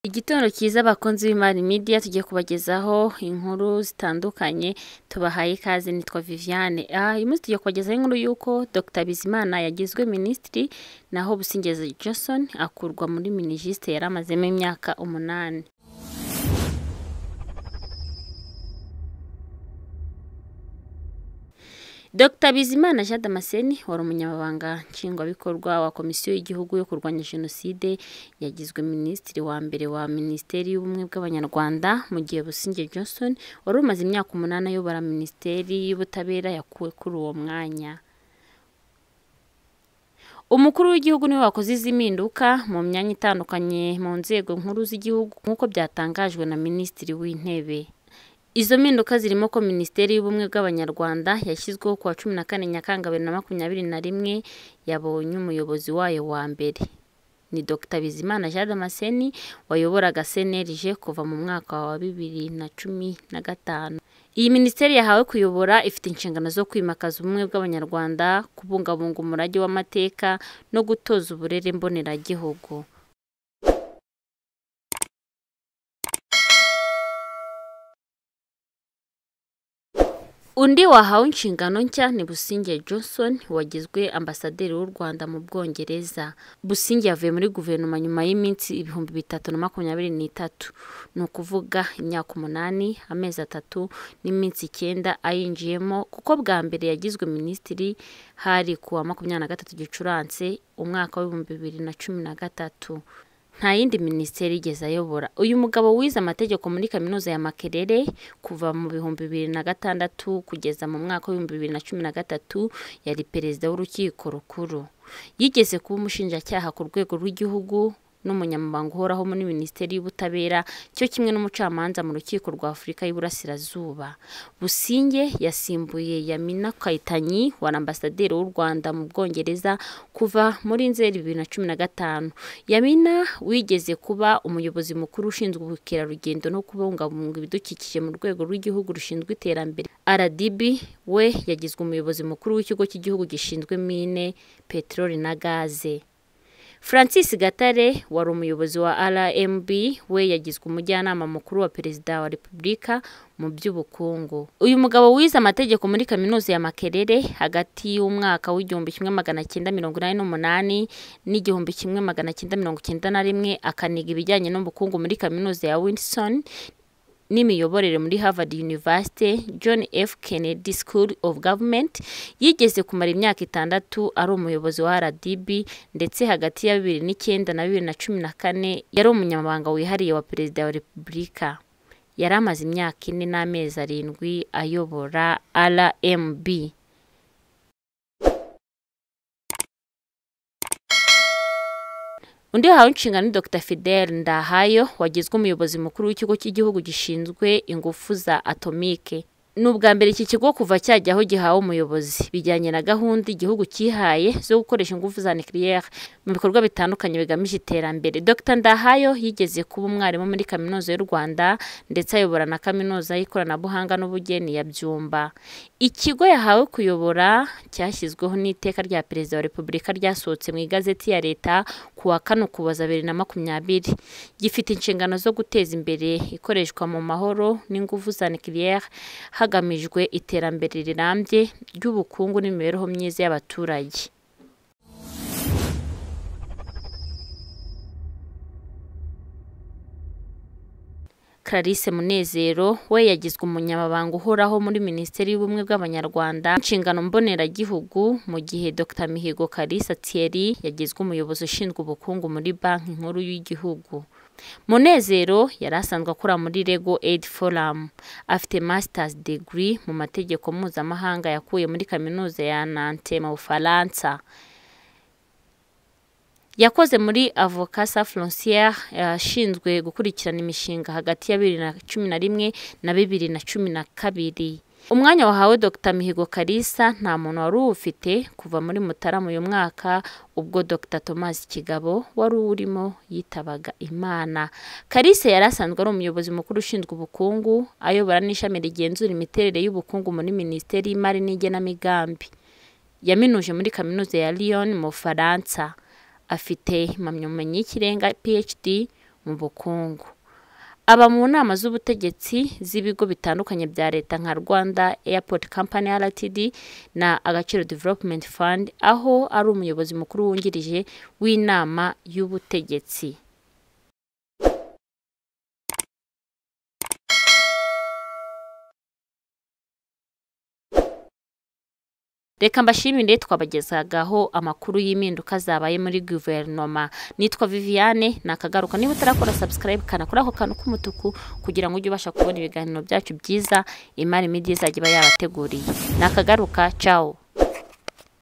Igitondo cyiza abakunzi b'Imari Media tugiye kubagezaho inkuru zitandukanye tubahaye ikaze nitwa Viviane. Ah, uyu munsi tugiye kubagezaho inkuru y'uko Dr Bizimana yagizwe minisitiri naho Busingeza Johnson akurwa muri minijisite yari amazemo imyaka umunani. Dr Bizimana Jean Damascene wari umunyamabanga nshingwabikorwa wa Komisiyo y'Igihugu yo kurwanya Jenoside yagizwe minisitiri wa mbere wa Minisiteri y'Ubumwe bw'Abanyarwanda mu gihe Busingye Johnson wari umaze imyaka umunani ayobora Minisiteri y'Ubutabera yakuwe kuri uwo mwanya. Umukuru w'igihugu niwe wakoze izi mpinduka mu myanya itandukanye mu nzego nkuru z'igihugu nk'uko byatangajwe na Minisitiri w'Intebe. Izo mpinduka zirimo ko Minisiteri y'Ubumwe bw'Abanyarwanda yashyizweho ku wa cumi na kane Nyakanga bibiri na makumyabiri na rimwe yabonye umuyobozi wayo wa mbere. Ni Dr Bizimana Jean Damascene wayoboraga CNLG kuva mu mwaka wa bibiri na cumi na gatanu. Iyi minisiteri yahawe kuyobora ifite inshingano zo kwimakaza ubumwe bw'Abanyarwanda, kubungabunga umurage w'amateka no gutoza uburere mboneragihugu. Undi wahawe inshingano nshya ni Busingye Johnson wagizwe ambasaderi w'u Rwanda mu Bwongereza. Busingye yavuye muri guverinoma nyuma y'iminsi ibihumbi bitatu na makumyabiri n'itatu, ni ukuvuga imyaka umunani, amezi atatu n'iminsi icyenda ayinjiyemo kuko bwa mbere yagizwe minisitiri hari ku wa makumyabiri na gatatu Gicurasi umwaka w'ibihumbi bibiri na cumi na gatatu. Nta yindi minisiteri yigeze ayobora. Uyu mugabo wize amategeko muri kaminuza ya Makerere kuva mu bihumbi bibiri na gatandatu kugeza mu mwaka w'ibihumbi bibiri na cumi na gatatu yari perezida w'urukiko rukuru. Yigeze kuba umushinjacyaha ku rwego rw'igihugu n'umunyamabanga uhoraho muri minisiteri y'ubutabera cyo kimwe n'umucamanza mu rukiko rwa afurika y'iburasirazuba businge yasimbuye yamina kayitanyi wari ambasaderi w'u rwanda mu bwongereza kuva muri nzeri bibiri na cumi na gatanu yamina wigeze kuba umuyobozi mukuru ushinzwe ubukerarugendo no kubungabunga ibidukikije mu rwego rw'igihugu rushinzwe iterambere rdb we yagizwe umuyobozi mukuru w'ikigo cy'igihugu gishinzwe mine peteroli na gaze francis gatare wari umuyobozi wa rmb we yagizwe umujyanama mukuru wa perezida wa repubulika mu by'ubukungu uyu mugabo wize amategeko muri kaminuza ya makerere hagati y'umwaka w'igihumbi kimwe magana cyenda mirongo inani n'umunani n'igihumbi kimwe magana cyenda mirongo cyenda na rimwe akaniga ibijyanye n'ubukungu muri kaminuza ya winson n'imiyoborere muri Harvard University John F Kennedy School of Government yigeze kumara imyaka itandatu ari umuyobozi wa RDB ndetse hagati ya bibiri n'icyenda na bibiri na cumi na kane yari umunyamabanga wihariye wa perezida wa repubulika yari amaze imyaka ine n'amezi arindwi ayobora RMB undi wahawe inshingano ni dr fidel ndahayo wagizwe umuyobozi mukuru w'ikigo cy'igihugu gishinzwe ingufu za atomike ni ubwa mbere iki kigo kuva cyajyaho gihawe umuyobozi bijyanye na gahunda igihugu cyihaye zo gukoresha ingufu za nucleaire mu bikorwa bitandukanye bigamije iterambere dr ndahayo yigeze kuba umwarimu muri kaminuza y'u rwanda ndetse ayobora na kaminuza y'ikoranabuhanga n'ubugeni ya byumba ikigo yahawe kuyobora cyashyizweho n'iteka rya perezida wa repubulika ryasohotse mu igazeti ya leta ku wa kane ukuboza bibiri na makumyabiri gifite inshingano zo guteza imbere ikoreshwa mu mahoro n'ingufu za nucleaire hagamijwe iterambere rirambye ry'ubukungu n'imibereho myiza y'abaturage Clarisse Munezero we yagizwe umunyamabanga uhoraho muri Minisiteri y'Ubumwe bw'Abanyarwanda inshingano mboneragihugu mu gihe Dr Mihigo Clarisse Thierry yagizwe umuyobozi ushinzwe ubukungu muri Banki Nkuru y'Igihugu munezero yari asanzwe akora muri rego eyidi foramu afite masitazi digiri mu mategeko mpuzamahanga yakuye muri kaminuza ya nante mu bufaransa yakoze muri avokasa frontiere yashinzwe gukurikirana imishinga hagati ya bibiri na cumi na rimwe na bibiri na cumi na kabiri umwanya wahawe Dr mihigo karisa nta muntu wari uwufite kuva muri mutarama uyu mwaka ubwo Dr thomas kigabo wari urimo yitabaga imana karisa yari asanzwe ari umuyobozi mukuru ushinzwe ubukungu ayobora n'ishami rigenzura imiterere y'ubukungu muri minisiteri y'imari n'igenamigambi yaminuje muri kaminuza ya lyon mu bufaransa afite impamyabumenyi y'ikirenga phd mu bukungu aba mu nama z'ubutegetsi z'ibigo bitandukanye bya leta nka rwanda airport company rtd na agaciro development fund aho ari umuyobozi mukuru wungirije w'inama y'ubutegetsi reka mbashimire twabagezagaho amakuru y'impinduka zabaye muri guverinoma nitwa viviane nakagaruka niba utarakora sabusikarayibu kanakora ako kantu k'umutuku kugira ngo ujye ubasha kubona ibiganiro byacu byiza imari midi izajya iba yabateguriye nakagaruka cawo